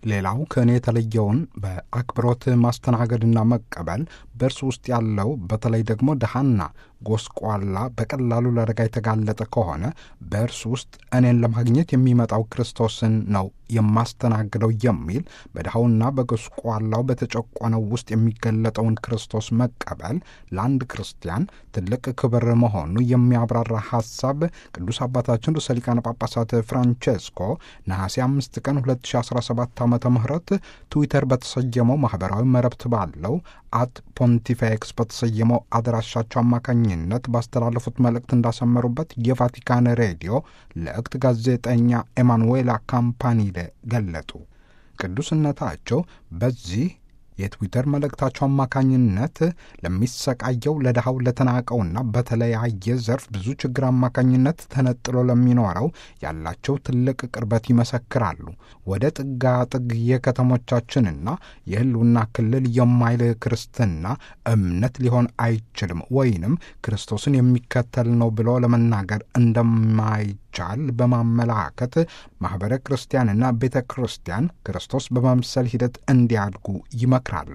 ሌላው ከእኔ የተለየውን በአክብሮት ማስተናገድና መቀበል በእርሱ ውስጥ ያለው በተለይ ደግሞ ድሃና ጎስቋላ በቀላሉ ለአደጋ የተጋለጠ ከሆነ በእርሱ ውስጥ እኔን ለማግኘት የሚመጣው ክርስቶስን ነው የማስተናግደው የሚል በድሃውና በጎስቋላው በተጨቆነው ውስጥ የሚገለጠውን ክርስቶስ መቀበል ለአንድ ክርስቲያን ትልቅ ክብር መሆኑ የሚያብራራ ሐሳብ ቅዱስ አባታችን ርዕሰ ሊቃነ ጳጳሳት ፍራንቼስኮ ነሐሴ አምስት ቀን 2017 ዓ ም ትዊተር በተሰየመው ማኅበራዊ መረብት ባለው አት ፖንቲፌክስ በተሰየመው አድራሻቸው አማካኝነት ባስተላለፉት መልእክት እንዳሰመሩበት የቫቲካን ሬዲዮ ለእክት ጋዜጠኛ ኤማኑዌላ ካምፓኒሌ ገለጡ። ቅዱስነታቸው በዚህ የትዊተር መልእክታቸው አማካኝነት ለሚሰቃየው ለድሃው ለተናቀውና በተለያየ ዘርፍ ብዙ ችግር አማካኝነት ተነጥሎ ለሚኖረው ያላቸው ትልቅ ቅርበት ይመሰክራሉ። ወደ ጥጋ ጥግ የከተሞቻችንና የሕልውና ክልል የማይል ክርስትና እምነት ሊሆን አይችልም ወይንም ክርስቶስን የሚከተል ነው ብሎ ለመናገር እንደማይቻል በማመላከት ማኅበረ ክርስቲያንና ቤተ ክርስቲያን ክርስቶስ በመምሰል ሂደት እንዲያድጉ ይመክራሉ።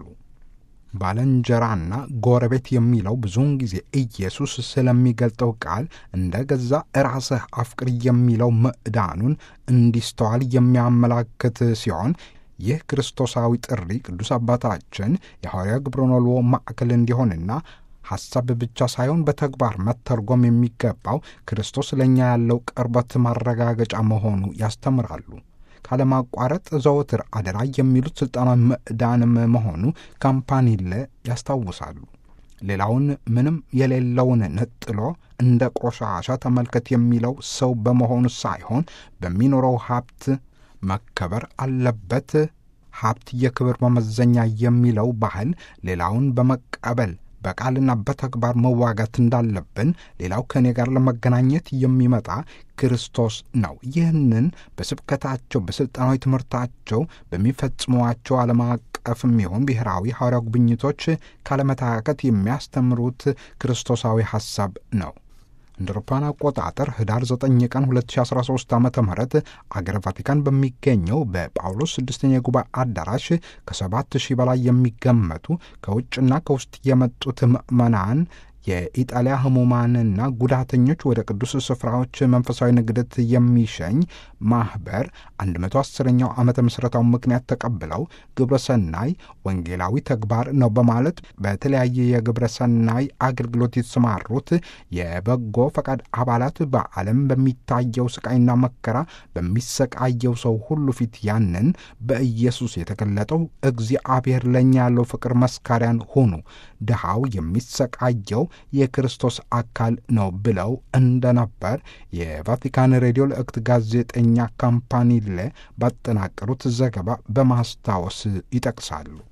ባልንጀራና ጎረቤት የሚለው ብዙውን ጊዜ ኢየሱስ ስለሚገልጠው ቃል እንደ ገዛ ራስህ አፍቅር የሚለው ምዕዳኑን እንዲስተዋል የሚያመላክት ሲሆን ይህ ክርስቶሳዊ ጥሪ ቅዱስ አባታችን የሐዋርያ ግብረኖልዎ ማዕከል እንዲሆንና ሐሳብ ብቻ ሳይሆን በተግባር መተርጎም የሚገባው ክርስቶስ ለእኛ ያለው ቅርበት ማረጋገጫ መሆኑ ያስተምራሉ። ካለማቋረጥ ዘወትር አደራ የሚሉት ሥልጣናዊ ምዕዳንም መሆኑ ካምፓኒለ ያስታውሳሉ። ሌላውን ምንም የሌለውን ነጥሎ እንደ ቆሻሻ ተመልከት የሚለው ሰው በመሆኑ ሳይሆን በሚኖረው ሀብት መከበር አለበት። ሀብት የክብር መመዘኛ የሚለው ባህል ሌላውን በመቀበል በቃልና በተግባር መዋጋት እንዳለብን፣ ሌላው ከእኔ ጋር ለመገናኘት የሚመጣ ክርስቶስ ነው። ይህንን በስብከታቸው በሥልጣናዊ ትምህርታቸው በሚፈጽሟቸው ዓለም አቀፍም ይሁን ብሔራዊ ሐዋርያዊ ጉብኝቶች ካለመታከት የሚያስተምሩት ክርስቶሳዊ ሐሳብ ነው። እንደ አውሮፓውያን አቆጣጠር ህዳር 9 ቀን 2013 ዓ ም አገረ ቫቲካን በሚገኘው በጳውሎስ ስድስተኛ የጉባኤ አዳራሽ ከሰባት ሺህ በላይ የሚገመቱ ከውጭና ከውስጥ የመጡት ምዕመናን የኢጣሊያ ህሙማንና ጉዳተኞች ወደ ቅዱስ ስፍራዎች መንፈሳዊ ንግደት የሚሸኝ ማኅበር 110ኛው ዓመተ ምስረታው ምክንያት ተቀብለው ግብረ ሰናይ ወንጌላዊ ተግባር ነው በማለት በተለያየ የግብረ ሰናይ አገልግሎት የተሰማሩት የበጎ ፈቃድ አባላት በዓለም በሚታየው ስቃይና መከራ በሚሰቃየው ሰው ሁሉ ፊት ያንን በኢየሱስ የተገለጠው እግዚአብሔር ለእኛ ያለው ፍቅር መስካሪያን ሁኑ፣ ድሃው የሚሰቃየው የክርስቶስ አካል ነው ብለው እንደነበር የቫቲካን ሬዲዮ ለእክት ጋዜጠኛ ካምፓኒሌ ባጠናቀሩት ዘገባ በማስታወስ ይጠቅሳሉ።